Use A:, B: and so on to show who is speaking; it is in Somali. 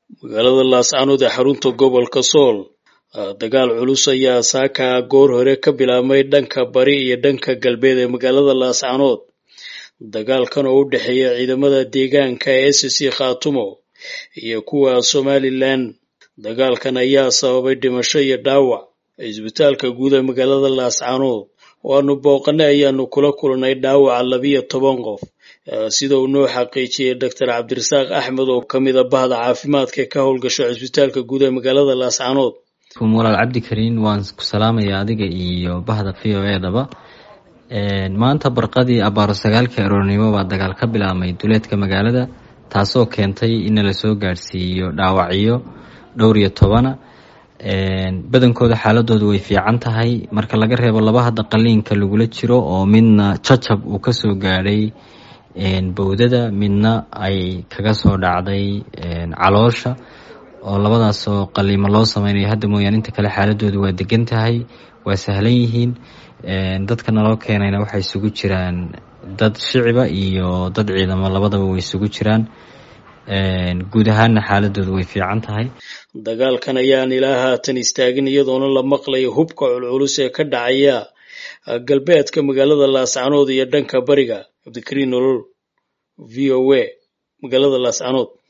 A: magaalada laascaanood ee xarunta gobolka sool dagaal culus ayaa saaka goor hore ka bilaabmay dhanka bari iyo dhanka galbeed ee magaalada laascaanood dagaalkan oo u dhexeeya ciidamada deegaanka ee s c khaatumo iyo kuwa somalilan dagaalkan ayaa sababay dhimasho iyo dhaawac cisbitaalka guud ee magaalada laascaanood oo aanu booqanay ayaanu kula kulnay dhaawaca labiyo toban qof sida uu noo xaqiijiyey doctor cabdirasaaq axmed oo ka mid a bahda caafimaadka ee ka howlgasho cisbitaalka guud ee magaalada laascaanood
B: walaal cabdikariin waan ku salaamaya adiga iyo bahda v o edaba maanta barqadii abaaro sagaalkii aroornimo baa dagaal ka bilaabmay duleedka magaalada taasoo keentay in la soo gaadhsiiyo dhaawacyo dhowr iyo tobana badankooda xaaladoodu way fiican tahay marka laga reebo laba hadda qaliinka lagula jiro oo midna jajab uu kasoo gaadhay bowdada midna ay kaga soo dhacday caloosha oo labadaasoo qaliimo loo sameynayo hadda mooyaane inta kale xaaladoodu waa degan tahay waa sahlan yihiin dadka naloo keenayna waxay isugu jiraan dad shiciba iyo dad ciidamo labadaba way isugu jiraan guud ahaanna xaaladoodu way fiican tahay
A: dagaalkan ayaan ilaa haatan istaagin iyadoona la maqlayo hubka culculus ee ka dhacaya galbeedka magaalada laascaanood iyo dhanka bariga cabdikariin nolol v o a magaalada laascaanood